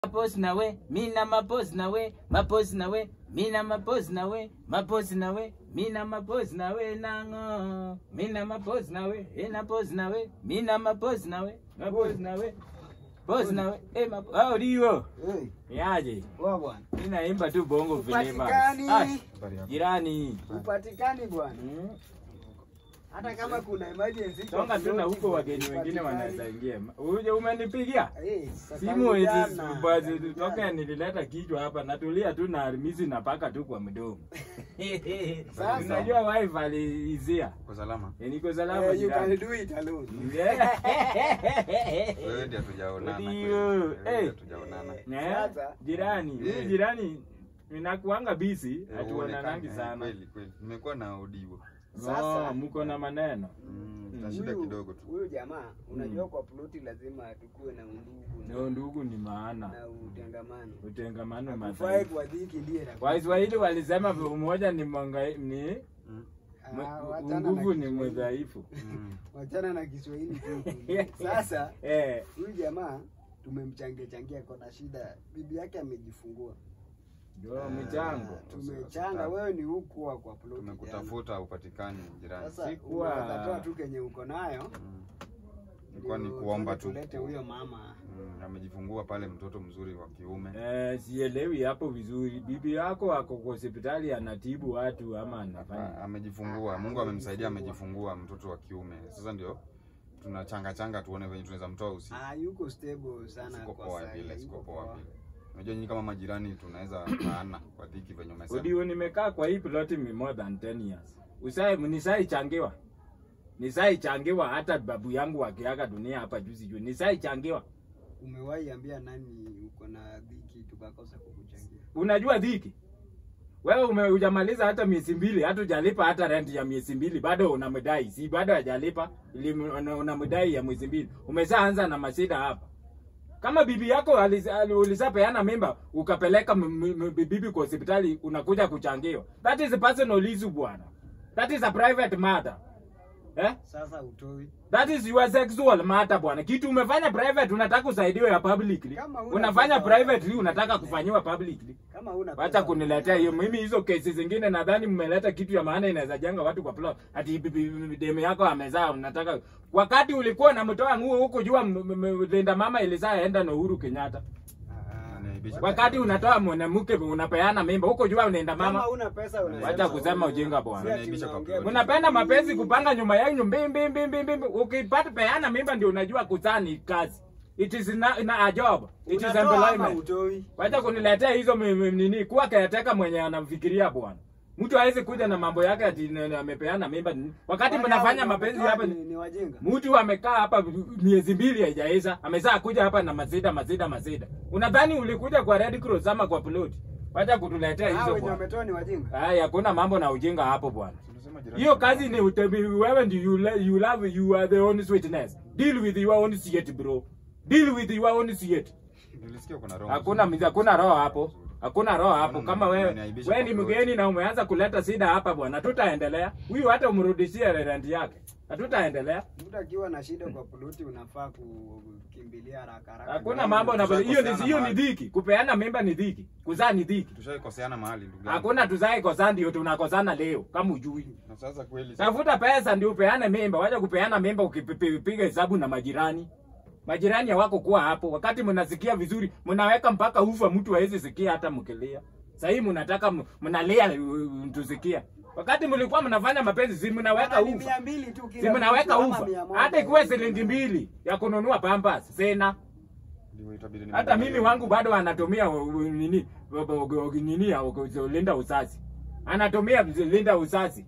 mapozi nawe mina mapozi nawe mapozi nawe mina mapozi nawe mapozi nawe mina mapozi nawe nango mina mapozi nawe ina pozi nawe mina mapozi nawe mapozi nawe pozi nawe eh mapo hao ndio Hey, yaje poa bwana. mimi naimba tu bongo vilema Upatikani. Ah, jirani Upatikani bwana. Mm. Hata kama kuna emergency. kwa songa tu na ploti, huko wageni wengine upatikani. wanaweza ingia uje umenipigia Eh, sasa simu jana, hizi basi jana. toka nilileta kichwa hapa natulia tu na misi napaka tu kwa mdomo Sasa. unajua wife aliizia Uko salama? Eh, niko salama Eh, you can jirani do it alone. Wewe ndiye hatujaonana. Ndio. kweli. Wewe ndiye Eh. hatujaonana. Eh, Sasa. jirani Eh. mimi jirani ninakuanga bisi Eh, hatuonanangi uonekane, sana Kweli kweli. Nimekuwa na odiwo. Sasa. Oh, mko na maneno Mm, tuna shida Huyu- kidogo tu. Huyu jamaa unajua kwa ploti lazima tukue na undugu ndio na, ndugu ni maana na utengamano. utengamano Hatufai madhaifu kuwadhiki ndiye na- Waswahili walisema umoja ni mwangai, ni Mm. Ah, mwe- wachana na nguvu ni Kiswahili. mdhaifu. Mm. Wachana na Kiswahili tu. Sasa Eh, huyu jamaa tumemchangia changia kona shida. Bibi yake amejifungua. ndio Ah, michango. Tumechanga, wewe ni huku wa kwa ploti. jana. Tumekutafuta upatikani jirani. Sasa Sikuwa- unaweza toa tu kenye uko nayo. Mm. Ilikuwa ni ndio kuomba tu. tulete huyo mama. Mm, amejifungua pale mtoto mzuri wa kiume. Eh, sielewi hapo vizuri. Bibi yako ako kwa hospitali anatibu watu ama Ah, anafanya? amejifungua. Mungu amemsaidia amejifungua mtoto wa kiume. Sasa ndio tunachanga changa tuone venye tunaweza mtoa usi. Ah, yuko stable sana Siko kwa poa sasa. vile, siko yuko poa poa. vile. Unajua nyinyi kama majirani tunaweza kaana kwa dhiki venye umesema. Udio nimekaa kwa hii ploti mi more than 10 years. Usai nisai changiwa. Nisai changiwa hata babu yangu akiaga dunia hapa juzi juu. Nisai changiwa. Umewahi ambia nani uko na dhiki tukakosa kukuchangia? Unajua dhiki? Wewe ume hujamaliza hata miezi mbili, hata hujalipa hata rent ya miezi mbili, bado unamdai. Si bado hajalipa, ili una- unamdai ya mwezi mbili. Umeshaanza na masida hapa. Kama bibi yako aliz- ali- ulisapeana mimba ukapeleka m- m- m- bibi kwa hospitali unakuja kuchangiwa. That is a personal issue bwana. That is a private matter. Eh? Sasa utoi. That is your sexual matter bwana. Kitu umefanya private unataka usaidiwe ya publicly. Kama huna Unafanya pesa, privately unataka kufanyiwa publicly. Kama una Wacha kuniletea hiyo. Mimi hizo kesi zingine nadhani mmeleta kitu ya maana inaweza jenga watu kwa plot. Ati bibi- bibi- demu yako amezaa unataka wakati ulikuwa unamtoa nguo huko jua m- m- linda mama ilizaa enda na Uhuru Kenyatta. Ananiaibisha. Wakati unatoa mwanamke unapeana mimba huko jua unaenda Kama mama. una pesa unasema. Wacha kusema ujinga bwana. Si ati Unaniaibisha kwa unaongea ploti. Unapenda mapenzi kupanga nyuma yenu mbi mbi mbi mbi mbi. Ukipata peana mimba ndio unajua kuzaa ni kazi. It is na, na a job. It is Unatoa ama employment. utoi. Wacha kuniletea hizo mi- mi- nini kuwa kayateka mwenye anamfikiria bwana. Mtu hawezi kuja na mambo yake ati n- n- amepeana mimba nini. Wakati Wale mnafanya hao mapenzi wametoa hapa ni, ni wajinga. mtu amekaa hapa miezi mbili haijaisha, amezaa kuja hapa na mazida mazida mazida. Unadhani ulikuja kwa Red Cross ama kwa plot? Wacha kutuletea Hao hizo wenye bwana. wametoa ni wajinga. Haya, hakuna mambo na ujinga hapo bwana. Tunasema jirani Hiyo kuna kazi ni utebi, wewe ndio you, le- you love you are the honest witness. Deal with your own shit bro. Deal with your own shit. Nilisikia kuna roho. Hakuna nzuri. mzi- hakuna roho hapo. Hakuna roho hapo. Bwana, Kama wewe unaniaibisha wewe kwa ni ploti. mgeni na umeanza kuleta shida hapa bwana, tutaendelea. Huyu hata umrudishie rent yake. Hatutaendelea. Mtu akiwa na shida kwa ploti unafaa kukimbilia haraka haraka. Hakuna mambo na hiyo ni Tushakoseana hiyo ni mahali. dhiki. Kupeana mimba ni dhiki. Kuzaa ni dhiki. Tushaikoseana mahali ndugu yangu. Hakuna tuzae kosana ndio tunakosana leo kama ujui. Na sasa kweli Tafuta pesa ndio upeane mimba. Wacha kupeana mimba ukipiga hesabu na majirani. Majirani hawako kuwa hapo. Wakati mnasikia vizuri, mnaweka mpaka ufa mtu hawezi sikia hata mkilia. Sasa hii mnataka m- mnalia uh, tusikia. Wakati mlikuwa mnafanya mapenzi, si mnaweka Ni ufa. mia mbili tu kila Si mnaweka mtu, ama ufa. mia moja. Hata ikiwa shilingi mbili ya kununua pampers, sena. Ndio itabidi ni Hata mimi wangu bado anatumia uh, uh, nini uh, uh, uh, nini ya uh, linda uzazi. Anatumia linda uzazi.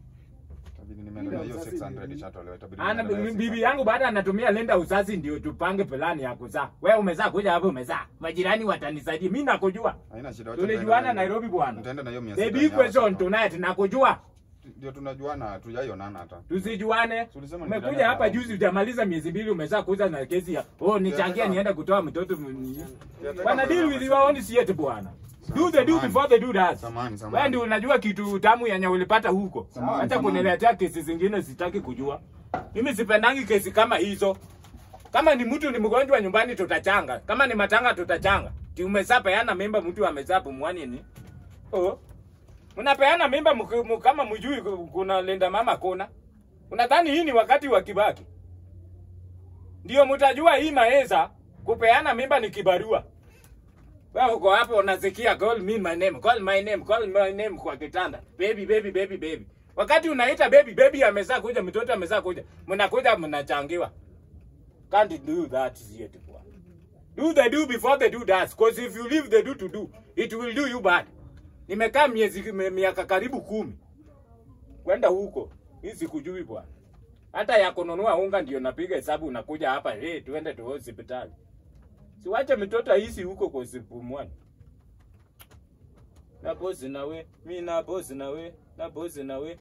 Itabidi nimeenda hiyo 600 ishatolewa. Itabidi Ana nimeenda hiyo bibi 600. yangu baada anatumia linda uzazi ndio tupange plani ya kuzaa. Wewe umezaa kuja hapo umezaa. Majirani watanisaidia. Mimi nakujua. Haina shida. wacha Tulijuana nitaenda hiyo- Nairobi bwana. Nitaenda na hiyo 600. The big yenyewe question watoto. tonight nakujua. Ndio tunajuana, hatujaionana hata. Tusijuane. Tulisema ni Umekuja jirani hapa hapa. juzi hujamaliza miezi mbili umezaa kuja na kesi ya oh nichangia niende kutoa mtoto. m- Tunataka Bwana deal with your own shit bwana. Do the do Samahani. before the do does. Samahani, samahani. Wewe ndio unajua kitu tamu yenye ulipata huko. Samahani, Acha samahani. kuniletea kesi zingine sitaki kujua. Mimi sipendangi kesi kama hizo. Kama ni mtu ni mgonjwa nyumbani tutachanga. Kama ni matanga tutachanga. Ti umesapeana mimba mtu amesapu mwani ni. Oh. Unapeana mimba mk- m- kama mjui ku- kuna linda mama kona. Unadhani hii ni wakati wa Kibaki? Ndio mtajua hii maeza kupeana mimba ni kibarua. Wewe uko hapo unasikia call me my name, call my name, call my name kwa kitanda. Baby baby baby baby. Wakati unaita baby baby amezaa kuja, mtoto amezaa kuja, mnakuja mnachangiwa. Can't do that yet bwana. Do the do before the do does. Because if you leave the do to do, it will do you bad. Nimekaa miezi mi- miaka karibu kumi kwenda huko, hii sikujui bwana. Hata ya kununua unga ndio napiga hesabu, unakuja hapa hey, tuende tu hospitali. Siwache mtoto aishi huko kwa sipumwani. Na bosi nawe, mi na bosi nawe, na bosi nawe,